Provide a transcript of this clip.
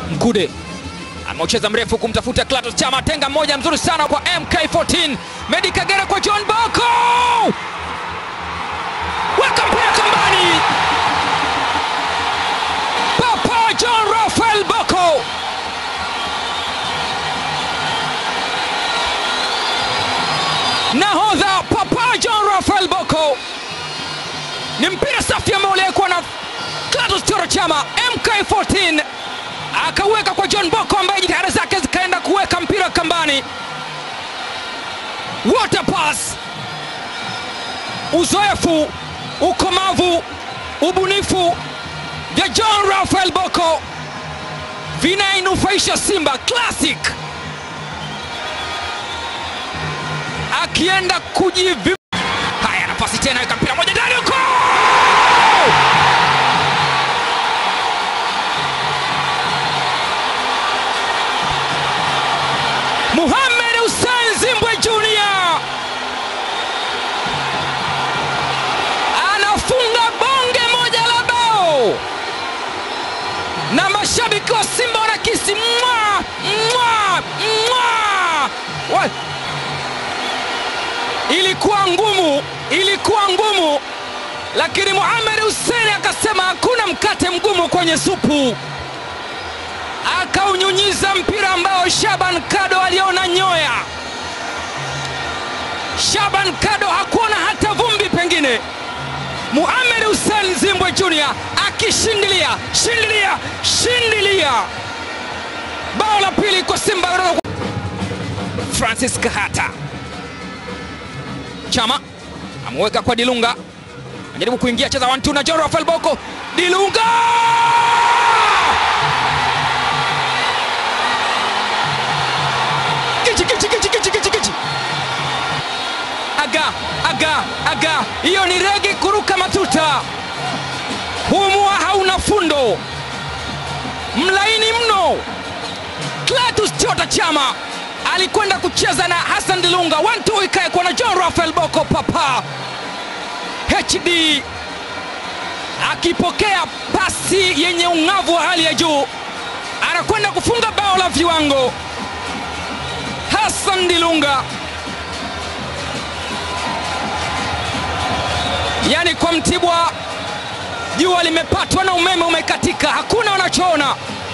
Mkude ameucheza mrefu kumtafuta Clatous Chama, tenga mmoja mzuri sana kwa MK14. Medi Kagere kwa John Boko, weka mpira kambani. Papa John Rafael Boko nahodha Papa John Rafael Boko, ni mpira safi ambao uliwekwa na Clatous Choro Chama. MK14 akaweka kwa John Boko ambaye jitihada zake zikaenda kuweka mpira kambani. Water pass, uzoefu, ukomavu, ubunifu vya John Rafael Boko vinainufaisha Simba Classic akienda kujivi. Haya, nafasi tena, weka mpira moja ndani huko Mohamed Hussein Zimbwe Junior anafunga bonge moja la bao, na mashabiki wa Simba wanakisi mwa mwa mwa Wa- ilikuwa ngumu, ilikuwa ngumu, lakini Mohamed Hussein akasema hakuna mkate mgumu kwenye supu akaunyunyiza mpira ambao Shaban Kado aliona nyoya. Shaban Kado hakuona hata vumbi pengine. Mohamed Hussein Zimbwe Junior akishindilia shindilia shindilia bao la pili kwa Simba kutoka kwa Francis Kahata. Chama ameweka kwa Dilunga, anajaribu kuingia, cheza one two na John Rafael Boko. Dilunga Kichi, kichi, kichi, kichi, kichi, kichi. Aga, aga, aga, hiyo ni regi kuruka matuta. Humua hauna fundo, mlaini mno. Clatous Chota Chama alikwenda kucheza na Hassan Dilunga, one two ikaekwa na John Rafael Boko Papa HD akipokea pasi yenye ung'avu wa hali ya juu, anakwenda kufunga bao la viwango. Hassan Dilunga, yaani kwa Mtibwa jua limepatwa na umeme umekatika, hakuna wanachoona.